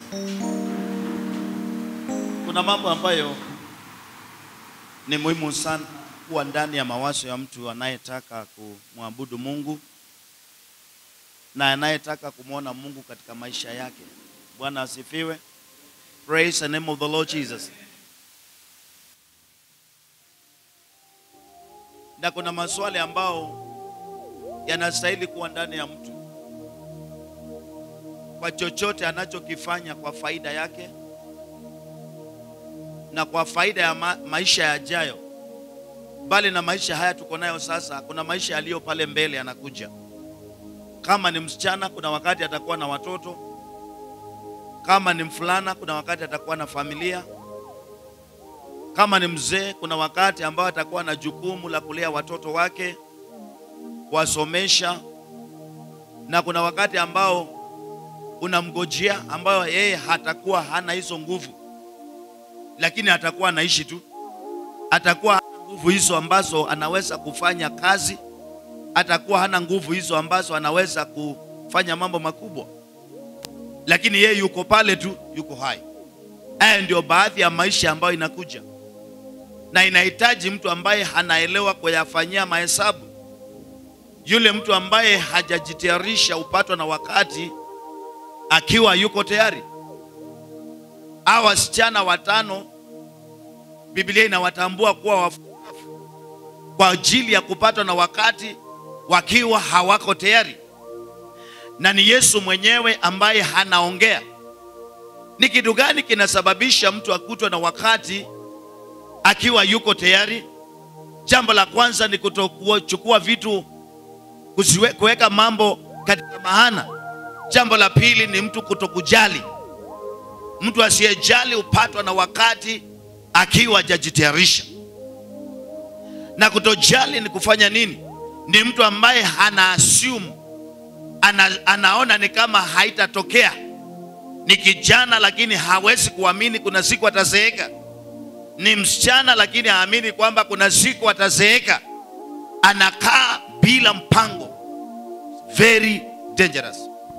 Kuna mambo ambayo ni muhimu sana kuwa ndani ya mawazo ya mtu anayetaka kumwabudu Mungu na anayetaka kumwona Mungu katika maisha yake. Bwana asifiwe. Praise the name of the Lord Jesus. Na kuna maswali ambao yanastahili kuwa ndani ya mtu kwa chochote anachokifanya kwa faida yake na kwa faida ya ma maisha yajayo, bali na maisha haya tuko nayo sasa. Kuna maisha yaliyo pale mbele yanakuja. Kama ni msichana, kuna wakati atakuwa na watoto. Kama ni mfulana, kuna wakati atakuwa na familia. Kama ni mzee, kuna wakati ambao atakuwa na jukumu la kulea watoto wake, kuwasomesha, na kuna wakati ambao unamgojea, ambayo yeye hatakuwa hana hizo nguvu, lakini atakuwa anaishi tu, atakuwa hana nguvu hizo ambazo anaweza kufanya kazi, atakuwa hana nguvu hizo ambazo anaweza kufanya mambo makubwa, lakini yeye yuko pale tu, yuko hai. Haya ndio baadhi ya maisha ambayo inakuja na inahitaji mtu ambaye anaelewa kuyafanyia mahesabu. Yule mtu ambaye hajajitayarisha upatwa na wakati akiwa yuko tayari. Hawa wasichana watano, Biblia inawatambua kuwa wafuafu kwa ajili ya kupatwa na wakati wakiwa hawako tayari, na ni Yesu mwenyewe ambaye anaongea. Ni kitu gani kinasababisha mtu akutwe na wakati akiwa yuko tayari? Jambo la kwanza ni kutokuchukua vitu, kusiwe- kuweka mambo katika maana. Jambo la pili ni mtu kutokujali. Mtu asiyejali hupatwa na wakati akiwa hajajitayarisha. Na kutojali ni kufanya nini? Ni mtu ambaye ana assume, ana, anaona ni kama haitatokea. Ni kijana lakini hawezi kuamini kuna siku atazeeka. Ni msichana lakini haamini kwamba kuna siku atazeeka. Anakaa bila mpango. Very dangerous.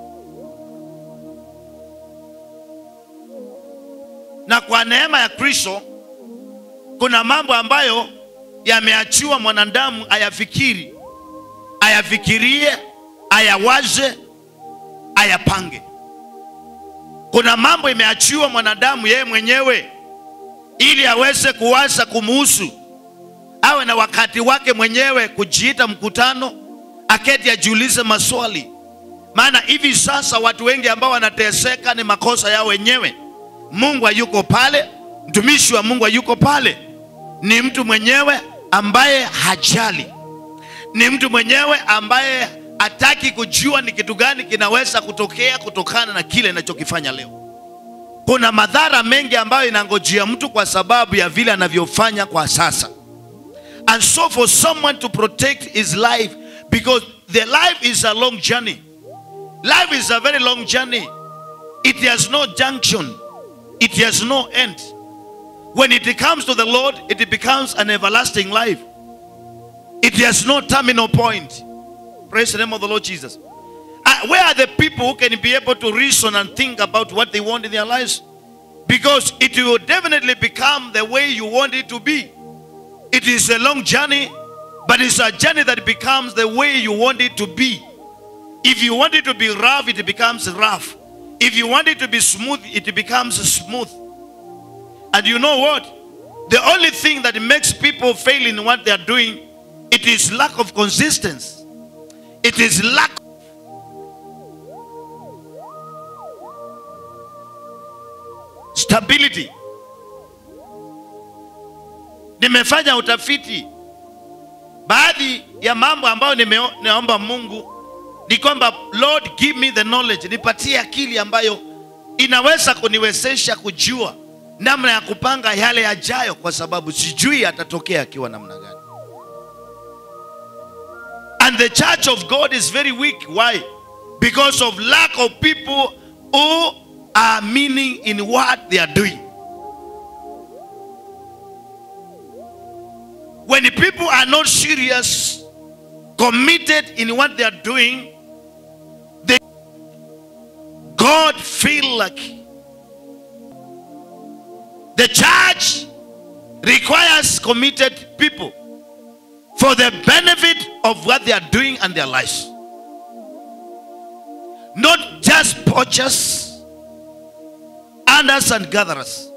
Na kwa neema ya Kristo kuna mambo ambayo yameachiwa mwanadamu ayafikiri, ayafikirie, ayawaze, ayapange. Kuna mambo imeachiwa mwanadamu yeye mwenyewe ili aweze kuwaza kumuhusu, awe na wakati wake mwenyewe kujiita mkutano, aketi ajiulize maswali. Maana hivi sasa watu wengi ambao wanateseka ni makosa yao wenyewe. Mungu hayuko pale, mtumishi wa Mungu hayuko pale, ni mtu mwenyewe ambaye hajali, ni mtu mwenyewe ambaye hataki kujua ni kitu gani kinaweza kutokea kutokana na kile anachokifanya leo. Kuna madhara mengi ambayo inangojea mtu kwa sababu ya vile anavyofanya kwa sasa. And so for someone to protect his life because the life is a long journey. Life is a very long journey. It has no junction. It has no end. When it comes to the Lord, it becomes an everlasting life. It has no terminal point. Praise the name of the Lord Jesus. Uh, where are the people who can be able to reason and think about what they want in their lives? Because it will definitely become the way you want it to be. It is a long journey, but it's a journey that becomes the way you want it to be. If you want it to be rough, it becomes rough. If you want it to be smooth, it becomes smooth. And you know what? The only thing that makes people fail in what they are doing, it is lack of consistency. It is lack stability. Nimefanya utafiti, baadhi ya mambo ambayo nimeo- nimeomba Mungu ni kwamba Lord give me the knowledge, nipatie akili ambayo inaweza kuniwezesha kujua namna ya kupanga yale yajayo, kwa sababu sijui atatokea akiwa namna gani. And the church of God is very weak. Why? Because of lack of people who are meaning in what they are doing. When the people are not serious, committed in what they are doing, they God feel like The church requires committed people for the benefit of what they are doing and their lives. Not just poachers, hunters, and gatherers.